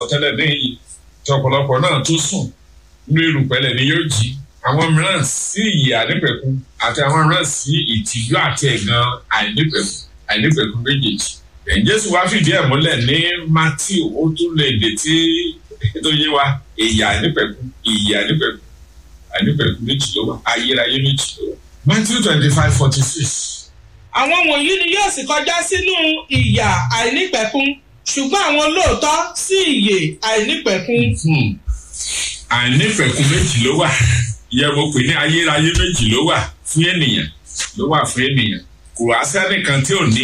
tẹ́lẹ̀ lẹ́yìn tí ọ̀pọ̀lọpọ̀ náà tó sùn nínú erùpẹ̀lẹ̀ ni yóò jí àwọn mìíràn sí ìyè àìnípẹ̀kun àti àwọn mìíràn sí ìtìjú àti ẹ̀gàn àìnípẹ̀kun àìnípẹ̀kun méjèèjì. Jésù wá fìdí ẹ̀ múlẹ̀ ní Matthew ó tún lè dè tí tó yé wa ìyè àìnípẹ̀kun ìyè àìnípẹ̀kun àìnípẹ̀kun méjì ló wà ayérayé méjì ló wà. Matthew twenty five forty six. àwọn wọ̀nyí ni yóò sì kọjá sínú ìyà àìnípẹ̀kun ṣùgbọ́n àwọn olóòótọ́ sí ìyè àìnípẹ̀kun. àìnípẹ̀kun méjì ló wà yẹ mo pè ní ayérayé méjì ló wà fún ènìyàn ló wà fún ènìyàn kò wá sẹ́nìkan tí ò ní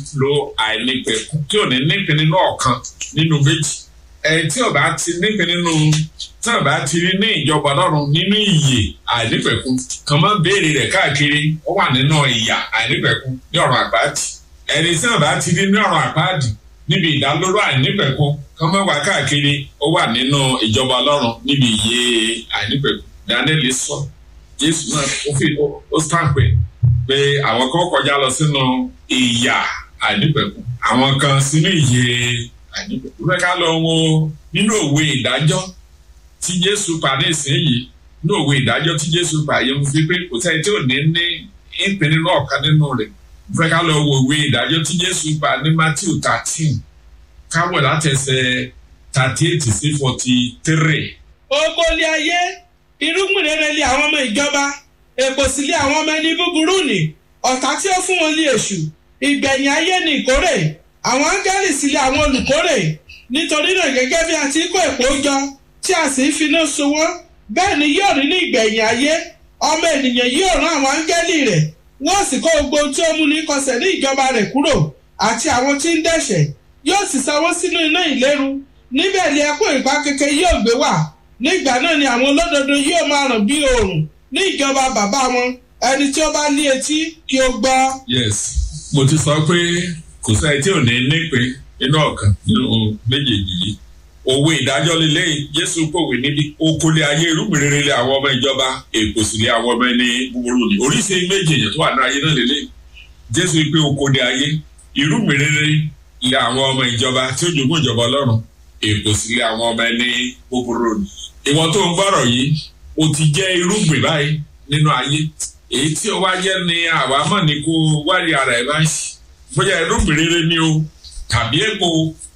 lo àìnípẹ̀kun tí ò ní nípìn nínú ọ̀kan nínú méjì ẹni tí ò bá ti nípìn nínú tí ò bá ti rí ní ìjọba ọlọ́run nínú ìyè àìnípẹ̀kun kàn máa béèrè rẹ̀ káàkiri ó wà nínú ìyà àìnípẹ̀kun ní ọ̀run àpáàdì ẹni tí ò bá ti rí ní ọ̀run àpáàdì níbi ìdálóró àìnípẹ̀kun kàn máa wà káàkiri ó wà nínú ìjọba ọlọ́run níbi ìyè àìnípẹ̀kun Daniel sọ Jésù náà ó fi ó sàpè pé àwọn kan kọjá lọ sínú ìyà àìnípẹ̀kun àwọn kan sínú ìyè àìnípẹ̀kun fẹ́ ká lọ wo nínú òwe ìdájọ́ tí Jésù pa ní ìsinyìí nínú òwe ìdájọ́ tí Jésù pa yẹn mo fi pé kò sẹ́ni tí ò ní ní ìpín nínú ọ̀kan nínú rẹ̀ fẹ́ ká lọ wo òwe ìdájọ́ tí Jésù pa ní Matthew thirteen káwọ̀ látẹsẹ̀ thirty eight sí forty three. Ògo ni ayé irúgbìn rere lé àwọn ọmọ ìjọba èpò sì lé àwọn ọmọ ẹni búburú nì ọ̀tá tí ó fún wọn lé èṣù ìgbẹ̀yìn ayé ni ìkórè àwọn áńgẹ́lì sì lé àwọn olùkórè nítorí náà gẹ́gẹ́ bí a ti kó èpò jọ tí a sì ń finá so wọ́n bẹ́ẹ̀ ni yóò rí ní ìgbẹ̀yìn ayé ọmọ ènìyàn yóò rán àwọn áńgẹ́lì rẹ̀ wọ́n sì kó gbogbo ohun tí ó mú ní kọsẹ̀ ní ìjọba rẹ̀ kúrò àti àwọn tí ń dẹ̀ṣẹ̀ yóò sì sanwó sínú iná ìléru níbẹ̀ ni ẹkún ìpá kékeré yóò gbé wà nígbà náà ni àwọn olódodo yóò máa ràn bí oòrùn ní ìjọba bàbá wọn ẹni tí ó bá ní etí kí ó gbọ́. yes mo ti sọ pé kò sẹ́ni tí ò ní nípe nínú ọ̀kan nínú méjèèjì yìí òwe ìdájọ́ lélẹ́yìn jésù pòwe níbi okòlé ayé irúgbìn rere lé àwọn ọmọ ìjọba èkó sì lé àwọn ọmọ ẹni búburú ni oríṣi méjì èèyàn tó wà ní ayé náà lélẹ́yìn jésù pé okòlé ayé irúgbìn rere lé àwọn ọmọ ìjọba tí ó jogún ìjọba ọlọ́run èkó sì lé àwọn ọmọ ẹni búburú ni ìwọ tó ń gbọ́rọ̀ yìí o ti jẹ́ irúgbìn báyìí nínú ayé èyí tí o wá jẹ́ ni àwa mọ̀ ní kó wárí ara ẹ̀ báyìí bóyá irúgbìn rere ni o tàbí èpo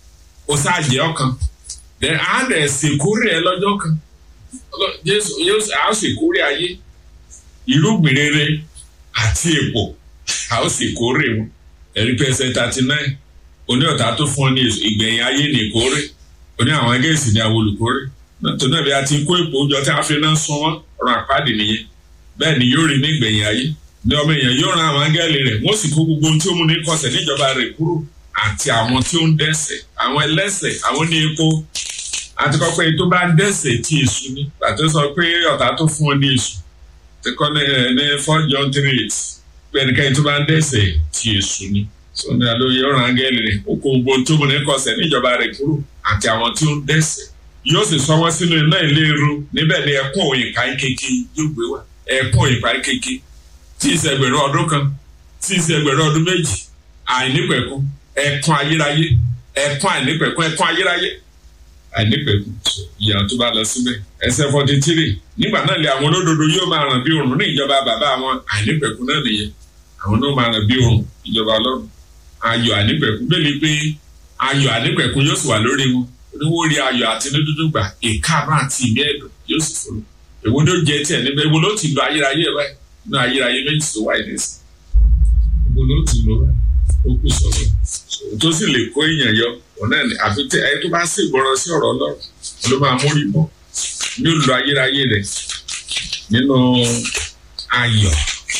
o ṣáàjẹ́ ọkàn then á dẹ̀ ṣèkórè ẹ lọ́jọ́ kan Jésù yóò á ṣèkórè ayé irúgbìn rere àti èpo á ṣèkórè wọn ẹ̀rí pé ẹsẹ̀ thirty nine oní ọ̀tá tó fún ọ ní ìgbẹ̀yìn ayé ní ìkórè oní àwọn ẹgẹ́sì ní àwọn olùkórè nítorí náà bí a ti kó èpò jọ tí a fi náà sún wọn ọ̀rọ̀ àpáàdé nìyẹn bẹ́ẹ̀ ni yóò rí ní ìgbẹ̀yìn ayé ní ọmọ èèyàn yóò ran àwọn áńgẹ́lì rẹ̀ wọ́n sì kó gbogbo ohun tí ó mú ní kọsẹ̀ níjọba rẹ̀ kúrò àti àwọn tí ó ń dẹ́ṣẹ̀ àwọn ẹlẹ́ṣẹ̀ àwọn ní epo àti kọ́ pé tó bá ń dẹ́ṣẹ̀ tí èṣù ni pàtó sọ pé ọ̀tá tó fún ọ ní èṣù ti kọ́ ní ní four john three eight pé ẹnikẹ́ni tó bá ń dẹ́ṣẹ̀ tí èṣù ni sọ ní àlọ́ yóò ran áńgẹ́lì rẹ̀ ó kó gbogbo ohun tó mú ní kọsẹ̀ níjọba rẹ̀ kúrò àti àwọn tí ó ń dẹ́ṣẹ̀ yóò sì sọ wọn sínú iná ìléru níbẹ̀ ni ẹkún òyìnká kéke yóò gbé wá ẹkún òyìnká kéke tí ìṣẹ̀gbẹ̀rún ọdún kan tí ìṣẹ̀gbẹ̀rún ọdún méjì àìnípẹ̀kún ẹkún ayérayé ẹkún àìnípẹ̀kún ẹkún ayérayé àìnípẹ̀kún ìyà tó bá lọ síbẹ̀ ẹsẹ̀ forty three nígbà náà lè àwọn olódodo yóò máa ràn bí òrùn ní ìjọba bàbá wọn àìnípẹ̀kún náà nìyẹn àwọn náà máa ràn bí òrùn ìjọba ọlọ́run ayọ̀ àìnípẹ̀kún bẹ́ẹ̀ ni pé ayọ̀ àìnípẹ̀kún yóò sì wà lórí wọn oníwó rí ayọ̀ àti ní dúdú gbà ìkáàánú àti ìmí ẹ̀dùn yóò sì fòrò èwo ló jẹ tiẹ̀ níbẹ̀ èwo ló ti lo ayérayé ẹ̀ báyìí nínú ayérayé méjì tó wà ní ẹsẹ̀ èwo ló ti lo ó kù sọ̀rọ̀ tó sì lè kó èèyàn yọ òun náà ni àfi tẹ ẹ tó bá sì gbọ́rọ̀ sí ọ̀rọ̀ Ọlọ́run ló máa mórí bọ́ ní olùlọ ayérayé rẹ̀ nínú ayọ̀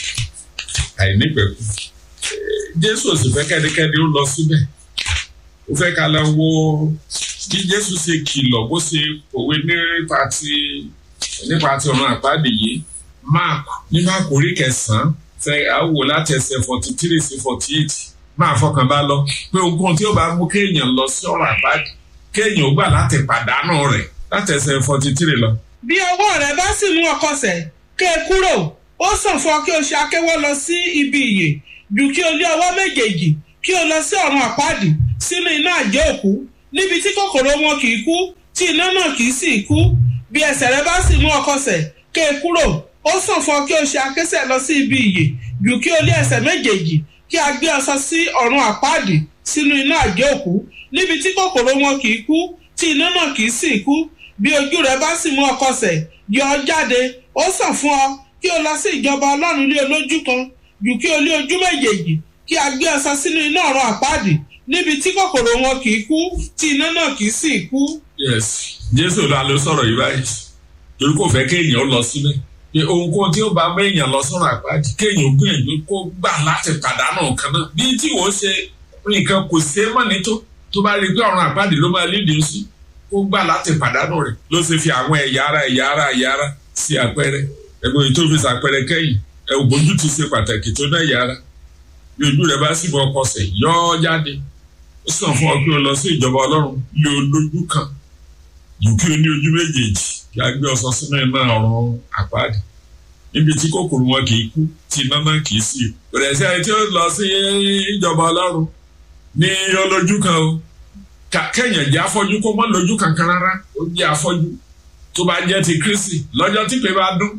àìnípẹ̀kù Jésù ò sì fẹ́ kẹ́nikẹ́ni ó lọ síbẹ̀ ó fẹ́ ká lọ wo bí jésù ṣe kìlọ̀ bó ṣe òwe nípa ti nípa ti ọ̀run àpáàdé yìí mark ní mark orí kẹsàn-án fẹ́ àwò láti ẹsẹ̀ forty three sí forty eight máa fọkàn bá lọ pé ogun tí ó bá mú kéèyàn lọ sí ọ̀run àpáàdé kéèyàn ó gbà láti pàdánù rẹ̀ láti ẹsẹ̀ forty three lọ. bí ọwọ́ rẹ bá sì mú ọkọsẹ̀ ké e kúrò ó sàn fún ọ kí o ṣe akéwọ́ lọ sí ibi ìyè ju kí o lé ọwọ́ méjèèjì kí o lọ sí ọ̀run àpáàdì sínú iná àjẹ́ òkú níbi tí kòkòrò wọn kì í kú tí iná náà kì í sì kú bí ẹsẹ̀ rẹ bá sì mú ọkọsẹ̀ ké e kúrò ó sàn fún ọ kí o ṣe akésẹ̀ lọ sí ibi ìyè jù kí o lé ẹsẹ̀ méjèèjì kí a gbé ọ sọ sí ọ̀run àpáàdì sínú iná àgé òkú níbi tí kòkòrò wọn kì í kú tí iná náà kì í sì kú bí ojú rẹ bá sì mú ọkọsẹ̀ yọ ọ jáde ó sàn fún ọ kí o lọ sí ìjọba ọlọ́run lé olójú kan jù kí o lé ojú méjèèjì kí a gbé ọ sọ sínú iná ọ̀run àpáàdì níbi tí kòkòrò wọn kì í kú tí iná náà kì í sì kú. yes jésù la ló sọ̀rọ̀ yìí báyìí torí kò fẹ́ kéèyàn lọ síbẹ̀ pé ohunkóhun tí ó bá méèyàn lọ sọ́run àpáàdì kéèyàn gbìyànjú kó gbà láti pàdánù nǹkan náà bí tí wọ́n ṣe nǹkan kò ṣe é mọ̀ ní tó tó bá rí i pé ọ̀run àpáàdì ló máa lédè sí kó gbà láti pàdánù rẹ̀ ló ṣe fi àwọn ẹ̀yà ara ẹ̀yà ara ẹ̀yà ara sí àpẹẹrẹ ẹ̀gbọ́n èyí tó fi ṣàpẹẹrẹ kẹ́yìn ẹ̀ ògbójú ti ṣe pàtàkì tó náà ẹ̀yà ara bí ojú rẹ̀ bá sì bọ́ ọkọ̀ sẹ̀ yọ́ ọ́ jáde ó sàn fún ọ pé o lọ sí ìjọba ọlọ́run lé olójú kan jù kí o ní ojú méjèèjì kí a gbé ọsọ sínú iná ọ̀run àpáàdì níbi tí kòkòrò wọn kì í kú tí iná náà kì í sí o rẹ̀ sí ẹni tí ó lọ sí ìjọba ọlọ́run ní olójú kan o kẹ́yìn jẹ́ afọ́jú kó mọ́ lójú kankan rárá ó jẹ́ afọ́jú tó bá jẹ́ ti Kristi lọ́jọ́ tí pé bá dún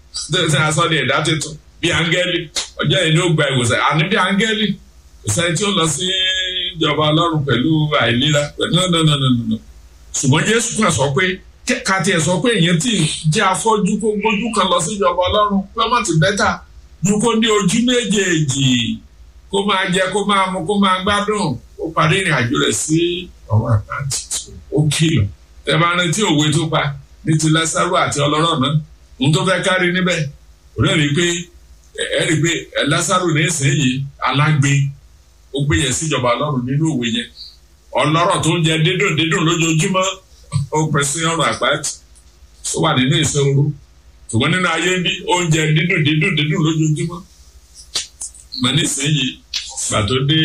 ṣe àsọdẹ̀ ẹ̀dá tuntun bí áńgẹ́lì ọjọ́ yìí ni ó gba ìwòsàn àní bí áńgẹ́lì kò sẹ́ni tí ó lọ sí ìjọba ọlọ́run pẹ̀lú àìlera pẹ̀lú nọ́nọ́nọ́nọ́nọ́ ṣùgbọ́n jésù kan sọ pé ká tiẹ̀ sọ pé èèyàn tí jẹ́ afọ́jú kó gbójú kan lọ sí ìjọba ọlọ́run pé ọmọ ti bẹ́tà ju kó ní ojú méjèèjì kó máa jẹ kó máa mu kó máa gbádùn ó parí ìrìn àjò rẹ̀ sí ọ̀run àpáàtì ó kìlọ̀ ẹ máa rántí òwe tó pa ní ti lásàrò àti ọlọ́rọ̀ náà ohun tó fẹ́ kárí níbẹ̀ òun rí i pé ẹ rí i pé lásàrò ní ìsinyìí alágbe ó gbé yẹn síjọba ọlọ́run nínú òwe yẹn ọlọ́rọ̀ tó ń jẹ dídùn dídùn lójoojúmọ́ ó pẹ́ sí ọ̀run àpáàtì ó wà nínú ìṣòro ṣùgbọ́n nínú ayé bí oúnjẹ dídùn dídùn dídùn lójoojúmọ́ mọ nísìnyí gbà tó dé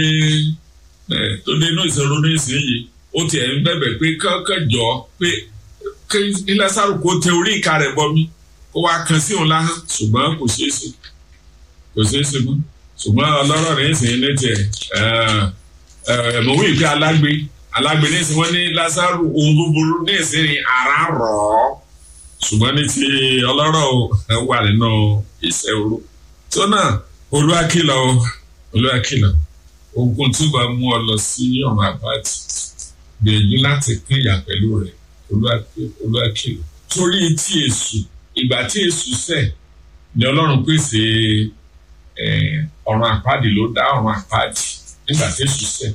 tó dé inú ìṣòro nísìnyí ó tiẹ̀ ń bẹ̀bẹ̀ pé kọ́kọ́ jọ pé kí lásàrò kó tẹ orí ìka rẹ̀ bọ́ mi kó wá kan sí òun láhán ṣùgbọ́n kò ṣeé ṣe kò ṣeé ṣe mọ́ ṣùgbọ́n ọlọ́rọ̀ rẹ̀ ń sìn ní tiẹ̀ mo wí pé alágbe alágbe ní ìsìn wọn ní lásàrò ohun búburú ní ìsìn ní ara rọ̀ ọ́ ṣùgbọ́n ní ti ọlọ́rọ̀ wà nínú ìṣẹ́ oró tó náà olúwakìlọ̀ olúwakìlọ̀ ogun tí ó bá mú ọ lọ sí ọ̀run àbáàtì gbìyànjú láti pín ìyà pẹ̀lú rẹ̀ olúwakìlọ̀ torí tí èṣù ìgbà tí èṣù ṣẹ̀ ni ọlọ́run pèsè ọ̀run àpáàdì ló dá ọ̀run àpáàdì nígbà tí èṣù ṣẹ̀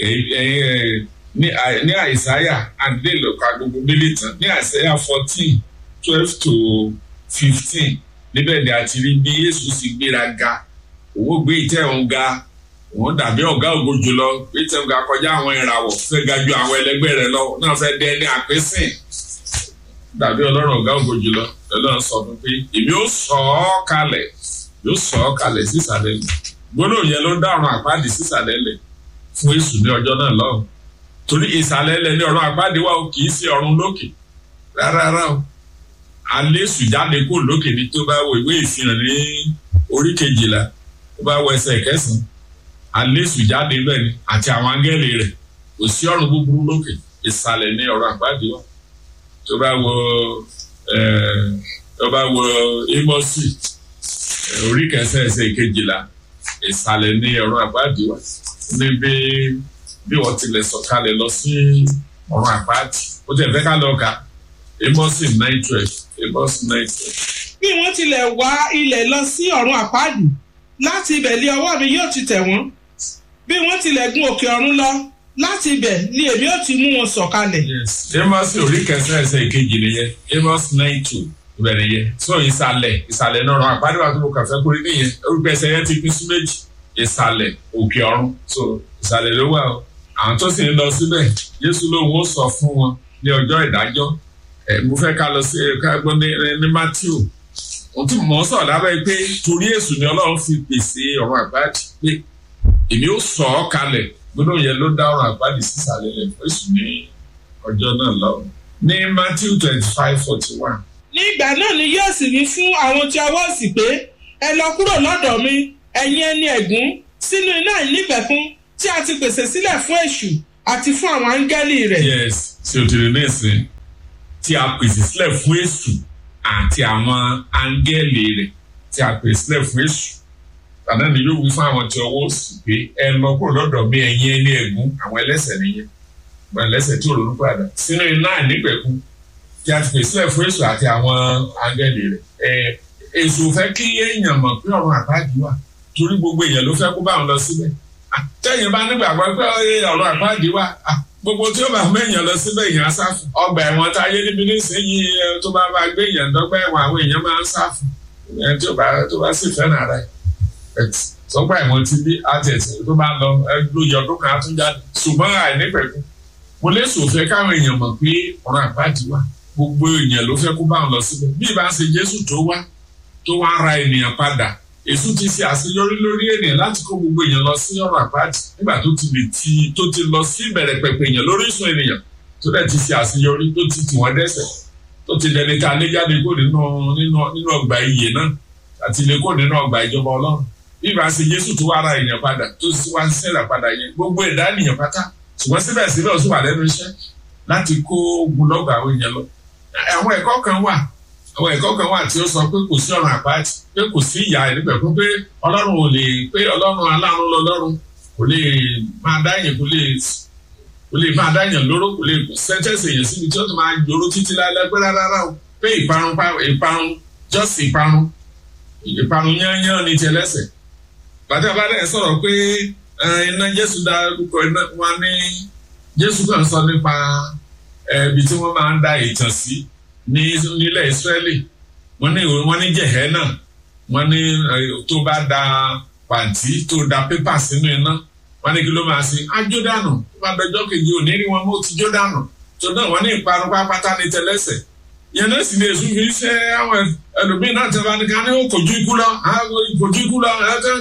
ní àìsáyà àdé lọ́kọ̀ agogo mélòó tán ní àìsáyà fourteen twelve to fifteen níbẹ̀ ni a ti rí bí Jésù sì gbéra ga òun gbé ìtẹ́ òun ga òun dàbí ọ̀gá ògo jùlọ gbé ìtẹ́ òun ga kọjá àwọn ìràwọ̀ fẹ́ ga ju àwọn ẹlẹgbẹ́ rẹ̀ lọ náà fẹ́ dẹ́ ní àpésìn dàbí ọlọ́run ọ̀gá ògo jùlọ ọlọ́run sọ fún pé èmi ó sọ ọ́ kalẹ̀ yóò sọ ọ́ kalẹ̀ sísàlẹ̀ lẹ̀ gbólóhùn yẹn ló dá ọ̀run àpáàdì sísàlẹ̀ lẹ̀ fún Èṣù ní ọjọ́ náà lọ́hùn torí ìsàlẹ̀ lẹ̀ ní ọ̀run àpáàdì wa kì í sí ọ̀run lókè rárá o alésù jáde kó lókè ní tó bá wo ìwé ìfihàn ní orí kejìlá tó bá wọ ẹsẹ̀ kẹsàn-án alésù jáde bẹ́ẹ̀ ni àti àwọn áńgẹ́lì rẹ̀ kò sí ọ̀run búburú lókè ìsàlẹ̀ ní ọ̀run àpáàdì wa tó bá wo tó bá wo Ámósì orí kẹsàn-án ẹsẹ̀ kejìlá ìsàlẹ̀ ní ọ̀run àpáàdì wa ní bí bí wọ́n tilẹ̀ sọ̀kalẹ̀ lọ sí ọ̀run àpáàdì ó tẹ̀ fẹ́ ká lọ kà Ámósì nine twelve Amos nine twelve. bí wọ́n tilẹ̀ wá ilẹ̀ lọ sí ọ̀run àpáàdì láti ibẹ̀ lé ọwọ́ mi yóò ti tẹ̀ wọ́n bí wọ́n tilẹ̀ gun òkè ọ̀run lọ láti ibẹ̀ ni èmi ó ti mú wọn sọ̀kalẹ̀. yes Amos orí kẹsàn-án ẹsẹ̀ ìkejì nìyẹn Amos nine two ibẹ̀ nìyẹn so ìsàlẹ̀ ìsàlẹ̀ náà ọ̀run àpáàdì wà tó kọ kàfẹ́ kórè nìyẹn orúkọ ẹsẹ̀ yẹn ti pín sí méjì ìsàlẹ̀ òkè ọ̀run so ìsàlẹ̀ ló wà o àwọn tó sì ń lọ síbẹ̀ Jésù lòun ó sọ fún wọn ní ọjọ́ ìdájọ́ mo fẹ́ ká lọ sí ká gbọ́ ní Matthew ohun tí mò ń sọ̀rọ̀ lábẹ́ pé torí èṣù ni Ọlọ́run fi pèsè ọ̀run àpáàdì pé èmi ó sọ ọ́ kalẹ̀ gbọ́dọ̀ yẹn ló dá ọ̀run àpáàdì sísàlẹ̀ rẹ̀ fún èṣù ní ọjọ́ náà lọ́wọ́ ní Matthew twenty five forty one. ní ìgbà náà ni yóò sì wí fún àwọn tí ọwọ́ sì pé ẹ lọ kúrò lọ́dọ̀ mi ẹ̀yin ẹni ẹ̀gún sínú iná ìnípẹ̀kún tí a ti pèsè sílẹ̀ fún èṣù àti fún àwọn áńgẹ́lì rẹ̀. yes tí o ti rí ní ìsìn tí a pèsè sílẹ̀ fún èṣù àti àwọn áńgẹ́lì rẹ̀ tí a pèsè sílẹ̀ fún èṣù tàbí ni yóò wí fún àwọn tí ọwọ́ sì pé ẹ lọ kúrò lọ́dọ̀ mi ẹ̀yin ẹni ẹ̀gún àwọn ẹlẹ́sẹ̀ nìyẹn àwọn ẹlẹ́sẹ̀ tí ò ronú padà sínú iná àìnípẹ̀kun tí a ti pèsè sílẹ̀ fún èṣù àti àwọn áńgẹ́lì rẹ̀ ẹ̀ èṣù fẹ́ kí èèyàn mọ̀ pé ọ̀run àpáàdì wà torí gbogbo èèyàn ló fẹ́ kó bá wọn lọ síbẹ̀ tẹ́yìn bá nígbàgbọ́ pé ọ̀run àpáàdì wà gbogbo tí ó bá mẹ́yàn lọ síbẹ̀ èèyàn á sáfù ọgbà ẹ̀wọ̀n tá a yé níbi nísìnyí tó bá bá gbé èèyàn dọ́gba ẹ̀wọ̀n àwọn èèyàn máa ń sáfù ẹni tó bá tó bá sì fẹ́ràn ara ẹ̀ sọgbà ẹ̀wọ̀n ti bí àtẹ̀sí tó bá lọ lóye ọdún kan á tún jáde ṣùgbọ́n àìnípẹ̀kú mo lè sòfẹ́ káwọn èèyàn mọ̀ pé ọ̀run àpáàdì wà gbogbo èèyàn ló fẹ́ kó bá wọn lọ síbẹ̀ bí ìbá ṣe Jésù tó wá tó wá ra ènìyàn padà èṣù ti ṣe àṣeyọrí lórí ènìyàn láti kó gbogbo èèyàn lọ sí ọ̀rọ̀ àpáàdì nígbà tó ti lè ti tó ti lọ sí ìbẹ̀rẹ̀ pẹ̀pẹ̀ èèyàn lórí ìsun ènìyàn tó dẹ̀ ti ṣe àṣeyọrí tó ti tì wọ́n dẹ́ṣẹ̀ tó ti dẹni ká lé jáde kó nínú nínú nínú ọgbà ìyè náà àti lè kó nínú ọgbà ìjọba ọlọ́run bí ìbá ṣe Jésù tó wá ra ènìyàn padà tó wá ń ṣẹlẹ̀ padà yẹn gbogbo ẹ̀dá ènìyàn pátá ṣùgbọ́n síbẹ̀síbẹ̀ ó sì wà lẹ́nu iṣẹ́ láti kó ogunlọ́gọ̀ àwọn èèyàn lọ àwọn ẹ̀kọ́ kan wà àwọn ẹ̀kọ́ kan wà tí ó sọ pé kò sí ọ̀run àpáàtì pé kò sí ìyà ẹ̀nígbẹ̀ fún pé ọlọ́run ò lè pé ọlọ́run aláàánú lọ́lọ́run kò lè máa dáyàn kò lè kò lè máa dáyàn lóró kò lè sẹ́ńtẹ́sì èèyàn síbi tí ó ti máa jòrò títí láìláì pé rárá o pé ìparun ìparun jọ́sì ìparun ìparun yányán ni tẹlẹ́sẹ̀ bàtà bàtà sọ̀rọ̀ pé iná Jésù dárúkọ iná wọn ní Jésù kàn sọ nípa ibi tí wọ́n máa ń da ìtàn sí ní nílẹ̀ Ísírẹ́lì wọ́n ní wọ́n ní Jẹ̀hẹ́nà wọ́n ní tó bá da pàǹtí tó da pépà sínú iná wọ́n ní kí ló máa ṣe ájó dànù tó bá dọjọ́ kejì òní rí wọn mọ́ ti jó dànù tó náà wọ́n ní ìparun pápátá ní tẹlẹ́sẹ̀ yẹn náà sì lè sùn fi ṣe àwọn ẹlòmíín náà tẹ̀lé ní ká ní ó kojú ikú lọ kojú ikú lọ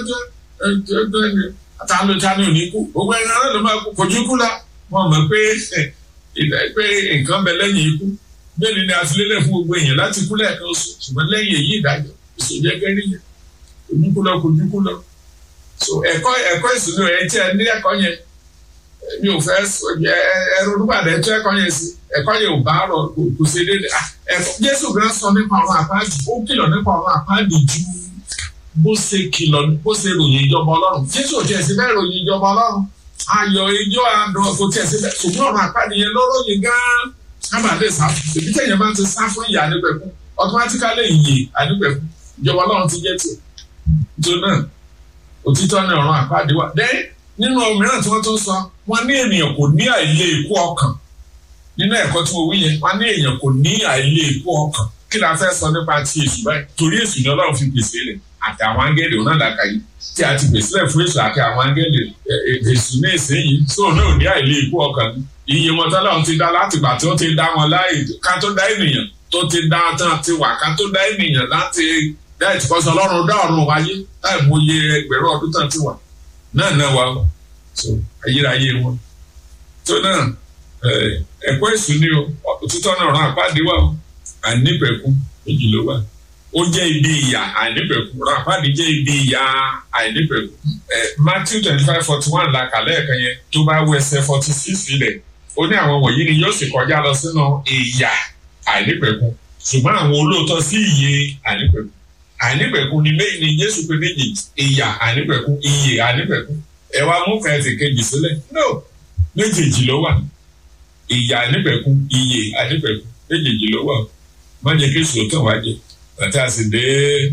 àtàlù tani ò ní kú gbogbo ẹ̀rọ náà ló máa kojú ikú lọ wọ́n mọ̀ pé pé nǹkan bẹ lẹ́yìn ikú bẹ́ẹ̀ni ni a fi lélẹ̀ fún gbogbo èèyàn láti kú lẹ́ẹ̀kan oṣù ṣùgbọ́n lẹ́yìn èyí ìdájọ́ ìṣòjẹ́ gẹ́rí yẹn ojúkú lọ kojúkú lọ so ẹ̀kọ́ ẹ̀kọ́ ìṣúná ẹ̀ tí ẹ ní ẹ̀kọ́ yẹn mi ò fẹ́ ẹ̀rọ olúbàdàn ẹ̀tọ́ ẹ̀kọ́ yẹn sí ẹ̀kọ́ yẹn ò bá rọ kò ṣe déédé ẹ̀kọ́ Jésù gan sọ nípa ọ̀run àpáàdì ó kìlọ̀ nípa ọ̀run àpáàdì ju bó ṣe kìlọ̀ bó ṣe ròyìn ìjọba Ọlọ́run Jésù ò tiẹ̀ sí bẹ́ẹ̀ ròyìn ìjọba Ọlọ́run ayọ̀ ijó àdùn kò tiẹ̀ sí bẹ́ẹ̀ ṣùgbọ́n ọ̀run àpáàdì yẹn ló ròyìn gan-an sábà lè sá fún èmi tẹ̀yẹ̀ máa ti sá fún ìyá nípẹ̀kún automatically ìyè ànípẹ̀kún ìjọba ọlọ́run ti jẹ́ tiẹ̀ tó náà òtítọ́ ní ọ̀run àpáàdé wà dẹ́ nínú mìíràn tí wọ́n tún sọ wọ́n ní ènìyàn kò ní àìlè ikú ọkàn nínú ẹ̀kọ́ tí mo wí yẹn wọ́n ní èèyàn kò ní àìlè ikú ọkàn kí la fẹ́ sọ nípa ti èṣù báyìí torí èṣù ni ọlọ́run fi pèsè rẹ̀ àti àwọn áńgẹ́lì òun náà dàkà yìí tí a ti pèsè rẹ̀ fún èṣù àti àwọn áńgẹ́lì èṣù ní ìsinyìí sóun náà ò ní àìlè ikú ọkàn iye wọn tọ́lọ́run ti dá láti gbà tí ó ti dá wọn láì ká tó dá ènìyàn tó ti dá tán ti wà ká tó dá ènìyàn láti dá ìtìkọ́sọ ọlọ́run dá ọ̀run wáyé láì mú iye ẹgbẹ̀rún ọdún tán ti wà náà náà wà so ayérayé wọn tó náà ẹ̀kọ́ èṣù ni o òtítọ́ náà ràn àpáàdé wà o àìnípẹ̀kún méjì ló wà ó jẹ́ ibi ìyà àìnípẹ̀kún ràn àpáàdé jẹ́ ibi ìyà àìnípẹ̀kún Matthew twenty five forty one la kàlẹ́ ẹ̀kan yẹn tó bá wọ ẹsẹ̀ forty six ilẹ̀ ó ní àwọn wọ̀nyí ni yóò sì kọjá lọ sínú ìyà àìnípẹ̀kun ṣùgbọ́n àwọn olóòótọ́ sí ìyè àìnípẹ̀kun àìnípẹ̀kun ni méjì ni Jésù pé méjì ìyà àìnípẹ̀kun ìyè àìnípẹ̀kun ẹ wá mú kẹ́ẹ̀tì kejì sílẹ̀ no méjèèjì ló wà ìyà àìnípẹ̀kun ìyè àìnípẹ̀kun méjèèjì ló wà má jẹ́ kí sòótọ́ wá jẹ bàtà sì dé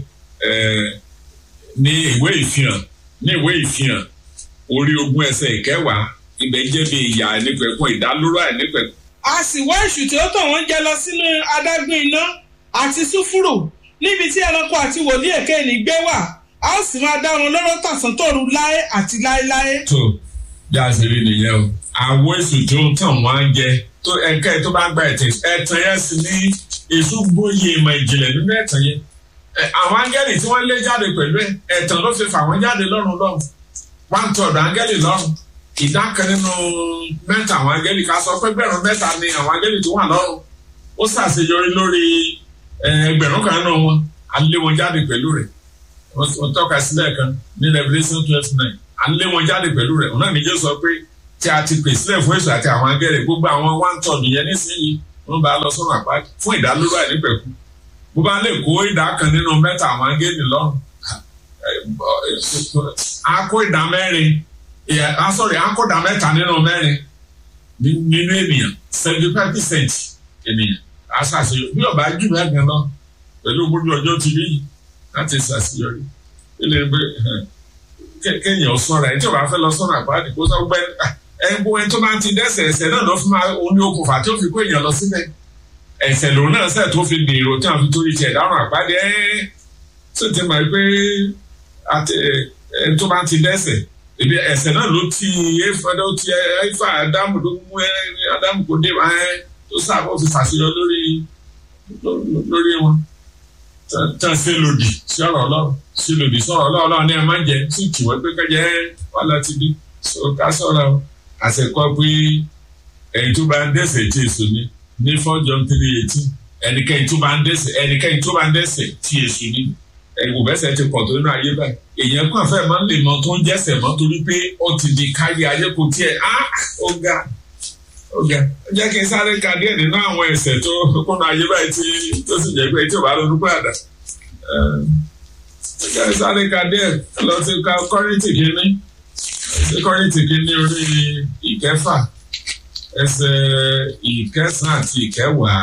ní ìwé ìfihàn ní ìwé ìfihàn orí ogún ẹsẹ̀ ìkẹwàá ibẹ̀ jẹ́ bí ìyà àìnípẹ̀kun ìdálóró àìnípẹ̀kun. a sì wá èṣù tí ó tàn wọ́n jẹ lọ sínú adágún iná àti súfúrù níbi tí ẹranko àti wòlíì èké ní gbé wà a ó sì máa dá wọn lóró tàṣán tòru láé àti láéláé. tó bí a ṣe rí nìyẹn o àwọn èṣù tí ó tàn wọ́n jẹ tó ẹ̀ka ẹ̀ tó bá gba ẹ̀tẹ̀ ẹ̀tàn yẹn sì ní èṣù gbóyè ìmọ̀ ìjìnlẹ̀ nínú ẹ̀tàn yẹn àwọn áńgẹ́lì tí wọ́n lé jáde pẹ̀lú ẹ̀ ẹ̀tàn ló fi fà wọ́n jáde lọ́run lọ́run one third áńgẹ́lì lọ́run ìdá kan nínú mẹ́ta àwọn áńgẹ́lì ká sọ pé gbẹ̀rún mẹ́ta ni àwọn áńgẹ́lì tó wà lọ́run ó ṣàṣeyọrí lórí ẹgbẹ̀rún kan nínú wọn à ń lé wọn jáde pẹ̀lú rẹ̀ wọ́n tọ́ka sílẹ̀ kan ní Revelation twelve nine à ń lé wọn jáde pẹ̀lú rẹ̀ òun náà níjẹ́ sọ pé tí a ti pè sílẹ̀ fún èso àti àwọn agẹ́rẹ̀ gbogbo àwọn one ton yẹn nísìnyí wọ́n bá lọ sọ́nà àpáàdì fún ìdálóró àìnípẹ̀kun bó bá lè kó ìdá kan nínú mẹ́ta àwọn agẹ́rẹ̀ lọ́rùn a kó ìdá mẹ́rin sorry a kó ìdá mẹ́ta nínú mẹ́rin nínú ènìyàn seventy five percent ènìyàn a ṣàṣeyọrí bí ọba jù bẹ́ẹ̀ gan lọ pẹ̀lú gbogbo ọjọ́ ti rí láti ṣàṣeyọrí ilé ẹgbẹ́ kéèyàn sọ̀rọ̀ ẹ̀ tí o bá fẹ́ lọ sọ̀rọ̀ àpáàdì kó sọ gbẹ́ ẹ̀gbọ́n ẹni tó bá ti dẹ́sẹ̀ ẹ̀sẹ̀ náà lọ fún oní okùnfà tí ó fi kó èèyàn lọ síbẹ̀ ẹ̀sẹ̀ lòun náà sẹ̀ tó fi dèrò tí wọ́n fi torí tiẹ̀ dáhùn àpáàdì ẹ̀ tó ti mọ̀ pé ẹni tó bá ti dẹ́sẹ̀ ebi ẹ̀sẹ̀ náà ló ti efa ló ti efa Ádámù ló mú Ádámù kó dé ẹ tó sábà fi ṣàṣeyọ lórí lórí wọn tán ṣe lòdì sí ọ̀rọ̀ Ọlọ́run ṣe lòdì sọ̀rọ̀ Ọlọ́run ní ẹ má jẹ sí ìtìwọ́ pé kẹjẹ wà láti dé so ká sọ̀rọ̀ àṣekọ́ pé ẹni tó bá ń dẹ́ṣẹ̀ tí èso ní ní four John three eighteen ẹnikẹ́ni tó bá ń dẹ́ṣẹ̀ ẹnikẹ́ni tó bá ń dẹ́ṣẹ̀ tí èso ní ẹ̀wò bẹ́sẹ̀ ti pọ̀ tó nínú ayé báyìí èèyàn kàn fẹ́ máa ń lè mọ tó ń jẹ́sẹ̀ mọ́ torí pé ó ti di káyé ayé kò tiẹ̀ á ó ga ó ga ó jẹ́ kí n sáré ka díẹ̀ nínú àwọn ẹ̀ṣẹ̀ tó kúnnú ayé báyìí tí tó sì jẹ́ pé tí ò bá ronú padà ó jẹ́ sáré ka díẹ̀ lọ sí ká kọ́rìntì kínní sí kọ́rìntì kínní orí ìkẹfà ẹsẹ̀ ìkẹsàn àti ìkẹwàá.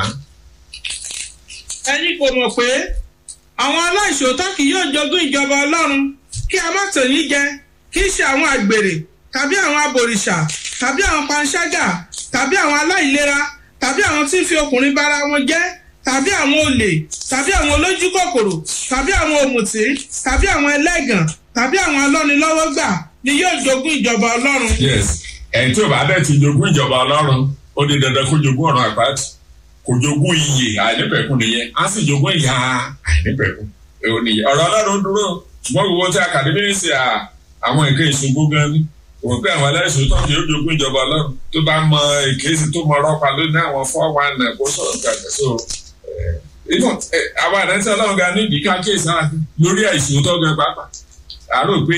ẹ̀yin kò mọ̀ pé àwọn aláìṣòótọ́ kì yóò jogún ìjọba ọlọ́run kí a má tàn yín jẹ kì í ṣe àwọn àgbèrè tàbí àwọn abòrìṣà tàbí àwọn panṣágà tàbí àwọn aláìlera tàbí àwọn tí ń fi ọkùnrin bára wọn jẹ́ tàbí àwọn olè tàbí àwọn olójú kòkòrò tàbí àwọn òmùtí tàbí àwọn ẹlẹ́gàn tàbí àwọn alọ́nilọ́wọ́gbà ni yóò jogún ìjọba ọlọ́run. yes ẹni tí ò bá dẹ̀ ti jogún ìjọba ọlọ́run ó di dandan kó jogún ọ̀run àpáàtì kò jogún iyè àìnípẹ̀kun nìyẹn á sì jogún ìyà àìnípẹ̀kun èwo nìyẹn ọ̀rọ̀ ọlọ́run dúró ṣùgbọ́n gbogbo tí akademi ń ṣe àwọn nǹkan ìṣògbó gan ni òun pé àwọn aláìsàn tó ń yóò jogún ìjọba ọlọ́run tó bá mọ èkéyìí tó mọ ọlọ́pàá lónìí àwọn four one nine kó sọ̀rọ̀ gbàgbé so àwọn àdáńtí ọlọ́run gan nídìí ká kéèsì lórí àìsàn tó gan pàápàá àrò pé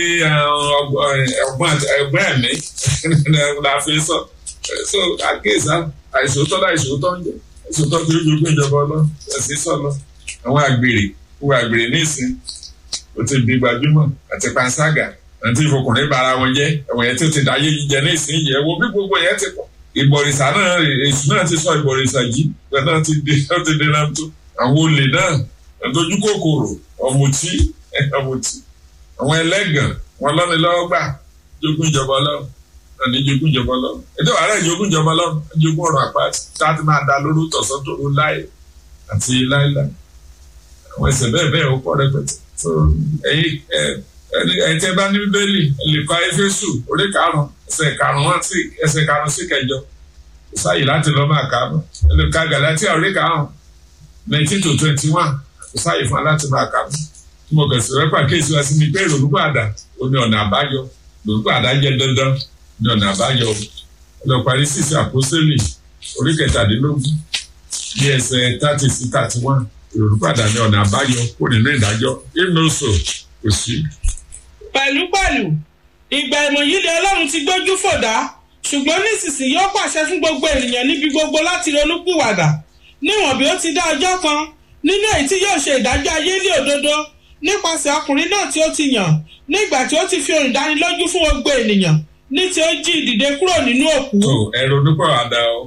ẹ̀gbọ́n ẹ̀mí la fi sọ so àkéèsì àìsàn tó láìsàn tó ń jẹ sọtọ́ tí ó jogún ìjọba ọlọ́ ẹ̀sìn sọ̀lọ́ àwọn àgbèrè wọ àgbèrè nísìn ó ti di gbajúmọ̀ àti panṣágà àti ìfọkùnrin bara wọn jẹ́ ẹ̀wọ̀n yẹn tí ó ti dáyé jíjẹ nísìn yẹ wo bí gbogbo yẹn ti pọ̀ ìbọ̀rìṣà náà èṣù náà ti sọ ìbọ̀rìṣà jí bẹ́ẹ̀ náà ti di náà ti di náà tó àwọn olè náà ẹ̀dójú kòkòrò ọ̀mùtí ọ̀mùtí àwọn ẹlẹ́gàn wọn lọ́ni lọ́wọ́ gbà jogún ìjọba ọlọ́run ní jogún ìjọba ọlọ́run ètò ààrẹ jogún ìjọba ọlọ́run jogún ọ̀rọ̀ àpáàtì táàtì máa da lóru tọ̀sán tó ro láì àti láìláì àwọn ẹsẹ̀ bẹ́ẹ̀ bẹ́ẹ̀ ó pọ̀ rẹpẹtẹ so ẹ̀yin ẹ̀yin tẹ́ bá ní bíbélì lè kọ́ éfésù orí karùn-ún ẹsẹ̀ karùn-ún àti ẹsẹ̀ karùn-ún sí kẹjọ kò sáàyè láti lọ́ máa kà á mọ́ ẹ lè ka gàlátíà orí karùn-ún nineteen to twenty one kò sáàyè fún wa láti máa kà á mọ́ tí mo kẹsì rẹ pàkíyèsí wa sí ni pé ìrònú padà ó ní ọ̀nà àbáyọ ìrònú padà jẹ́ dandan ní ọ̀nà àbáyọ lọ parí sísè àpọ́sẹ́lì orí kẹtàdínlógún ní ẹsẹ̀ thirty sí thirty one ìrònúpàdà ní ọ̀nà àbáyọ kó nínú ìdájọ́ ìmọ̀ọ́sọ̀ kò sí. pẹ̀lúpẹ̀lú ìgbà ìmọ̀ yìí ni ọlọ́run ti gbójú fòdá ṣùgbọ́n nísinsìnyí ó pàṣẹ fún gbogbo ènìyàn níbi gbogbo láti ronúpìwàdà níwọ̀n bí ó ti dá ọjọ́ kan nínú èyí tí yóò ṣe ìdájọ́ ayé ní òdodo nípasẹ̀ ọkùnrin náà tí ó ti yàn nígbà tí ó ti fi ohùn dánilójú fún gbogbo ènìyàn ní tí ó jí ìdìde kúrò nínú òkú. tó ẹrù onípọ̀wádà o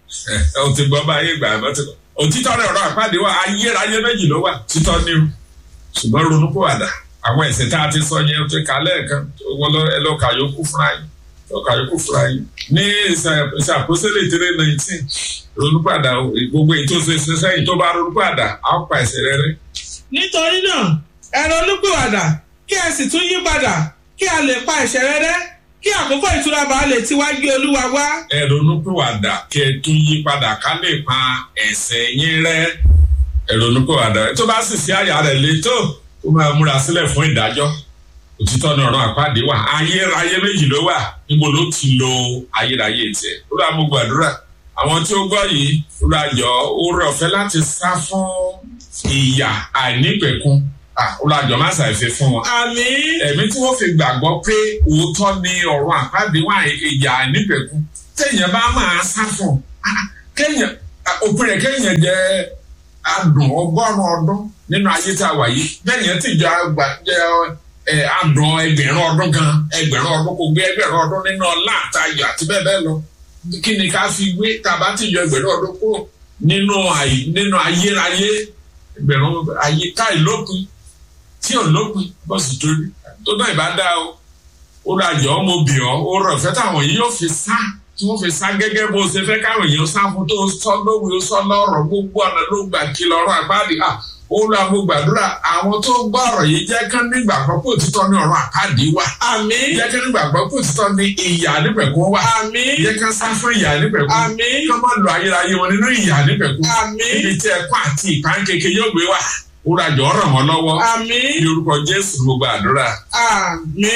ò ti gbọ́ bá ayé ìgbà àmọ́ ti kọ́ òtítọ́ rẹ̀ ọ̀rọ̀ àpáàdé wa ayérayé méjì ló wà títọ́ ní o ṣùgbọ́n ronúpọ̀wádà àwọn ẹ̀ṣẹ̀ tá a ti sọ yẹn ti kà lẹ́ẹ̀kan wọ́n lọ ẹ lọ kà yókù fúnra yín lọ kà yókù fúnra yín ní ìṣàkóṣẹ́lẹ̀ tẹ́lẹ̀ nineteen ronúpọ̀wádà gbogbo èyí tó ṣe ṣe sẹ́yìn tó bá ronúpọ̀wádà á pa ẹ̀ṣẹ̀ rẹ̀ rẹ́. nítorí náà ẹ ronúpìwàdà kí ẹ sì tún yí padà kí a lè pa ẹ̀ṣẹ̀ rẹ̀ rẹ́ kí àkókò ìtura bá lè ti wá gbé olúwa wá. ẹ ronúpìwàdà kí ẹ tún yí padà ká lè pa ẹ̀ṣẹ̀ yín rẹ́ ẹ ronúpìwàdà tó bá sì sí àyà rẹ̀ létò ó máa múra sílẹ̀ fún ìdájọ́ òtítọ́ ní ọ̀rọ̀ àpáàdé wà ayérayé méjì ló wà níbo ló ti lo ayérayé tiẹ̀ ó rà mú gbàdúrà àwọn tí ó gbọ́ yìí ó rà yọ oore ọ̀fẹ́ láti sá fún ìyà àìnípẹ̀kun olùjọ má ṣàìfẹ́ fún wọn. àmì ẹ̀mí tí wọ́n fi gbàgbọ́ pé òótọ́ ni ọ̀rọ̀ àpáàdé wà ìyá nípẹ̀kú téèyàn bá máa sá fún kéèyàn òpin rẹ̀ kéèyàn jẹ́ adùn ọgọ́rùn-ún ọdún nínú ayé tá a wà yìí bẹ́ẹ̀ yẹn tìjọ àgbà jẹ́ adùn ẹgbẹ̀rún ọdún gan ẹgbẹ̀rún ọdún kò gbé ẹgbẹ̀rún ọdún nínú ọlá àtayọ̀ àti bẹ́ẹ̀ bẹ́ẹ̀ lọ kí ni ká fi wé tàbá tìjọ ẹgbẹ̀rún ọdún kúrò nínú nínú ayérayé ẹgbẹ̀rún ayé káì lópin tí ò lópin bọ́sì torí tó náà ìbá dá o ó ra jọ ọmọ bì ọ́ ó rọ̀ fẹ́ táwọn yìí yóò fi sá tí wọ́n fi sá gẹ́gẹ́ bó ṣe fẹ́ káwọn èèyàn sá fún tó sọ lówe ó sọ lọ́rọ̀ gbogbo ọ̀nà ló gbà kí lọ́rọ̀ àpáàdì à ó lọ àwọn gbàdúrà àwọn tó gbọ́ ọ̀rọ̀ yìí jẹ́ kán nígbà kan pé òtítọ́ ní ọ̀rọ̀ àpáàdì wà àmì jẹ́ kán nígbà kan pé òtítọ́ ní ìyà nípẹ̀kún wà àmì jẹ́ kán sá fún ìyà nípẹ̀kún àmì kán má lo ayérayé wọn nínú ìyà nípẹ̀kún àmì ibi tí ẹ̀kọ́ àti ìpánkeke yóò gbé wà ó ra jọ ràn wọ́n lọ́wọ́ àmì ní orúkọ Jésù ló gbàdúrà. àmì.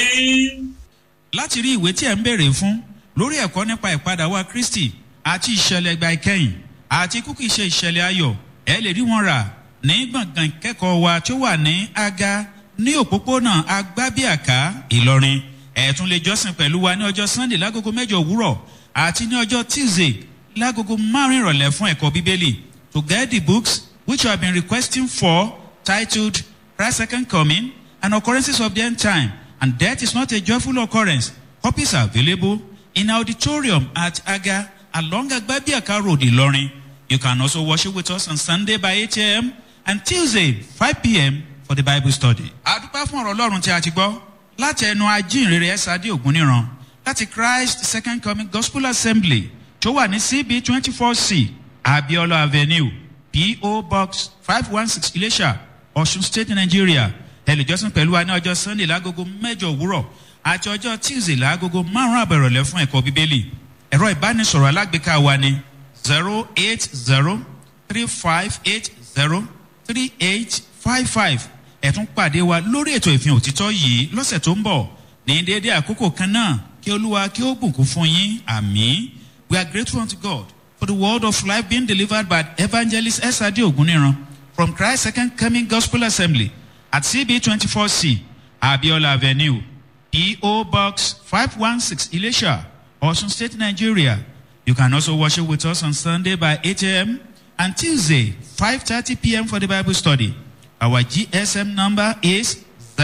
láti rí ìwé tí ẹ̀ ń béèrè fún lórí ẹ̀kọ́ nípa ìpadà wa kristi àti ìṣẹ̀lẹ̀ ìgbà ìkẹyìn àti kúkú ìṣe ìṣẹ̀lẹ̀ ayọ̀ ẹ lè rí wọn rà ní gbọ̀ngàn ìkẹ́kọ̀ọ́ wa tó wà ní aga ní òpópónà agbábíàká ìlọrin ẹ tún lè jọ́sìn pẹ̀lú wa ní ọjọ́ sunday lágogo mẹ́jọ òwúrọ̀ àti ní ọjọ́ tuesday lágogo márùn ìrọ̀lẹ́ fún ẹ̀kọ́ bíbélì to get the books which you have been requesting for titled christ's second coming and occurrences of the end time and death is not a joyful occurrence copies are available in auditorium at Aga along Agbabiaka Road, Ilorin. You can also worship with us on Sunday by 8 a.m. and Tuesday 5 p.m. for the Bible study. Àdúpẹ́ fún ọ̀rọ̀ Ọlọ́run tí a ti gbọ́ láti ẹnu ajínrere ẹ̀sádé ògúnníran láti Christ Second Coming Gospel Assembly tó wà ní CB twenty four C Abiola Avenue P.O. Box five one six Ilesha Ọ̀ṣun State Nigeria. Ẹ lè jọ́sìn pẹ̀lú wa ní ọjọ́ Sunday lágogo mẹ́jọ òwúrọ̀ àti ọjọ́ tuesday láagogo márùn-ún àbẹ̀rọ̀lẹ́ fún ẹ̀kọ́ bíbélì ẹ̀rọ ìbánisọ̀rọ̀ alágbèéká wa ni zero eight zero three five eight zero three eight five five ẹ̀tún pàdé wa lórí ètò ìfihàn òtítọ́ yìí lọ́sẹ̀ tó ń bọ̀ ní déédéé àkókò kan náà kí olúwa kí ó bùkún fún yín àmì we are grateful unto God for the word of life being delivered by evangelist S.A.D. Oguniran from Christ Second Coming Gospel Assembly at CB twenty four C Abiola Avenue. P.O. Box 516 Elisha, Osun State, Nigeria. You can also worship with us on Sunday by 8 a.m. and Tuesday 5.30 p.m. for the Bible study. Our GSM number is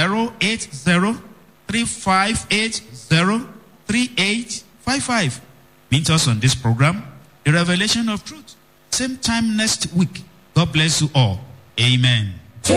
080-3580-3855. Meet us on this program, The Revelation of Truth. Same time next week. God bless you all. Amen.